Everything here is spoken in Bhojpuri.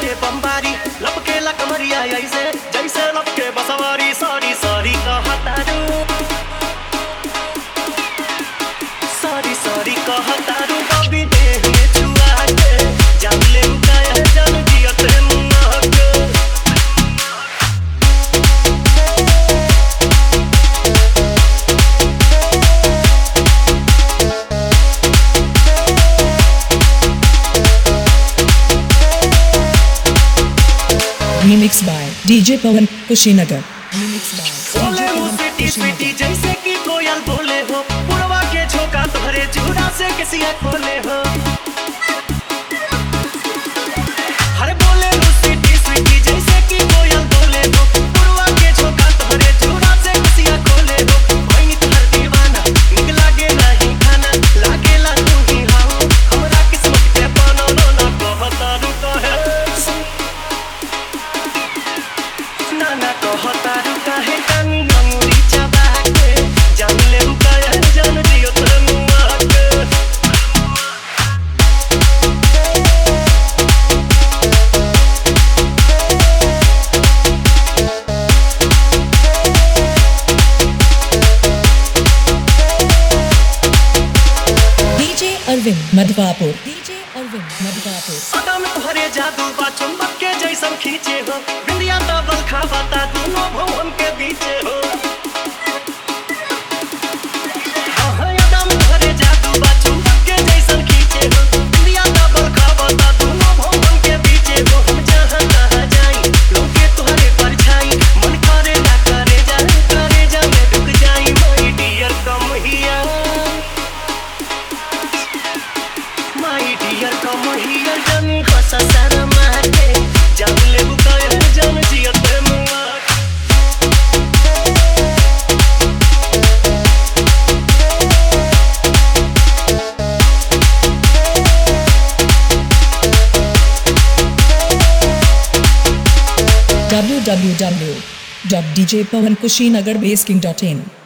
करे बम्बारी लपके ला कमरिया ऐसे जैसे लपके बसवारी सॉरी सॉरी कहतारू सॉरी सॉरी कहतारू बबी देह में छुआ के जान ले उकाया जान दियत है मुन्ना के Remixed by DJ Pawan Kushinagar. Remixed by बोले DJ हो Pawan सिटी सिटी Kushinagar. जैसे कि कोयल बोले हो पुरवा के झोंका तोहरे चूड़ा से किसिया खोले हो हरे बोले हो सिटी सिटी जैसे कि कोयल बोले हो पुरवा के झोंका तोहरे चूड़ा से किसिया खोले हो कोई तोहर दीवाना निक लागे नहीं खाना लागेला तू ही हाउ हमरा किस्मत के बनलो ना कहता रुका है नाना कहता रुका है कानी अंगुरी चबा के जान ले उकाया जान दियो तोर मुआ के DJ Arvind Madhvapur. DJ Arvind Madhvapur. सदा में भरे जादू बा चुंबक के जैसन खींचे हो बिंदिया डबल खावाता दोनों भवन के बीचे हो हाँ, सदा में भरे जादू बा चुंबक के जैसन खींचे हो बिंदिया डबल खावाता दोनों भवन के बीचे हो हम जहाँ तहाँ जाई लोगे तुम्हारे परछाई मन करे ना करे जाए करे जा मैं रुक जाई माई डियर कम हिया माई डियर कम हियर जानी हंसा सारा माटे जान ले बुकाया जान जियत मुआ www.djpawankushinagarbaseking.in